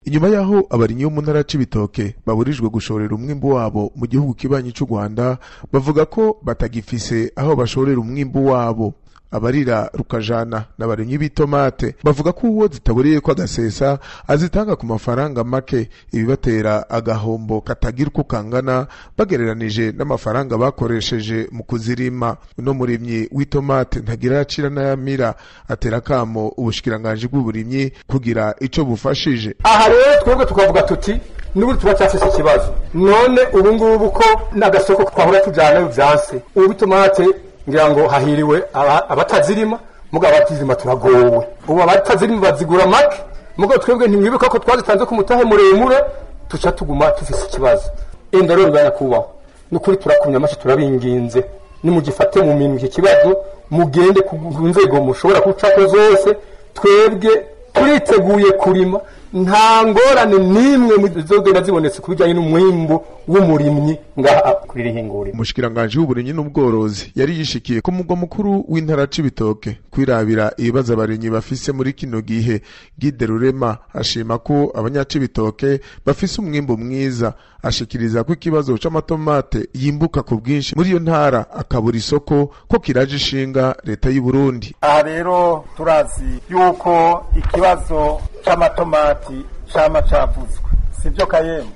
inyuma y'aho abarimyi bo mu ntara c'ibitoke baburijwe gushorera umwimbu wabo mu gihugu kibanyi c'u rwanda bavuga ko batagifise aho bashorera umwimbu wabo abarira rukajana n'abarimyi b'itomate bavuga ko uwo zitaburiye ko agasesa azitanga ku mafaranga make ibibatera agahombo katagira uko kangana bagereranije n'amafaranga bakoresheje mu kuzirima uno murimyi w'itomate ntagira yacira n'ayamira atera akamo ubushikiranganji bw'uburimyi kugira ico bufashije aha rero twebwe tukavuga tuti n'ubundi tuba cyafise ikibazo none ubu ngubu ko n'agasoko twahora tujana vyanse ubu itomate ngira ngo hahiriwe abatazirima mugabo abatazirima turagowe ubu abatazirima bazigura make mugabo twebwe ntimwibuka ko twazitanze ku mutahe muremure tuca tuguma tufise ikibazo enda rero bibaya kubaho nukuri turakumya amashi turabinginze nimugifate mu minwe iki kibazo mugende ku nzego mushobora gucako zose twebwe turiteguye kurima nta ngorane n'imwe zizogenda zibonetse ku bijyanye n'umwimbu w'umurimyi ngaha kuri rihinguriro umushikiranganji w'uburimyi n'ubworozi yari yishikiye ku mugwa mukuru w'intara c'ibitoke kwirabira ibibazo abarimyi bafise muri kino gihe gide rurema ashima ko abanyacibitoke bafise umwimbu mwiza ashikiriza ko ikibazo c'amatomate yimbuka ku bwinshi muri iyo ntara akabura isoko ko kiraje ishinga leta y'u Burundi aha rero turazi yuko ikibazo c'amatomati cama cavuzwe sivyo kayemwe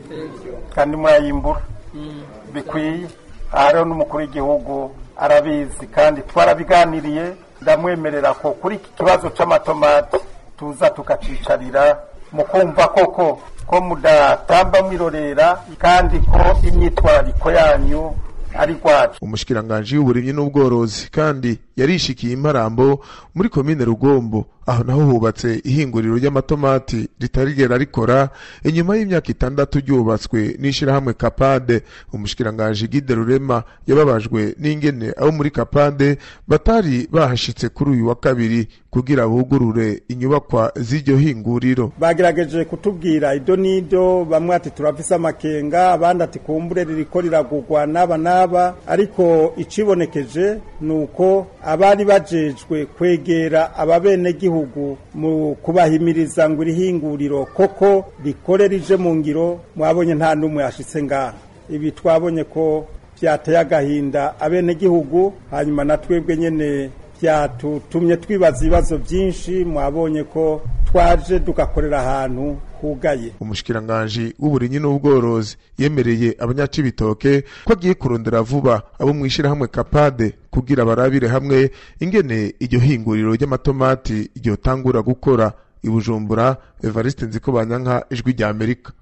kandi murayimbura bikwiye aha rero n'umukuru w'igihugu arabizi kandi twarabiganiriye ndamwemerera ko kuri iki kibazo c'amatomati tuza tukacicarira mu kumva koko ko mudatamba mwirorera kandi ko imyitwarariko yanyu ari rwacu umushikiranganji w'uburimyi n'ubworozi kandi yarishikiye imparambo muri komine rugombo aho naho hubatse ihinguriro ry'amatomati ritarigera rikora inyuma y'imyaka itandatu ryubatswe n'ishirahamwe kapade umushikiranganji gide rurema yababajwe n'ingene abo muri kapade batari bahashitse kuri uyu wa kabiri kugira bugurure inyubakwa z'iryo hinguriro bagerageje kutubwira ido n'ido bamwe ati turafise amakenga abandi ati kumbure ririko riragurwa n'aba n'aba ariko icibonekeje ni uko abari bajejwe kwegera ababenegihugu mu kubahimiriza ngo irihinguriro koko rikore rije mu ngiro mwabonye nta n'umwe yashitse ngaha ibi twabonye ko vyateye agahinda abenegihugu hanyuma na twebwe nyene vyatutumye twibaza ibibazo vyinshi mwabonye ko twaje tugakorera ahantu hugaye umushikiranganji w'uburimyi n'ubworozi yemereye abanyacibitoke ko agiye kurondera vuba abo mw'ishirahamwe kapade kugira barabire hamwe ingene iryo hinguriro ry'amatomati ryotangura gukora i bujumbura evariste nziko banyanka ijwi rya amerika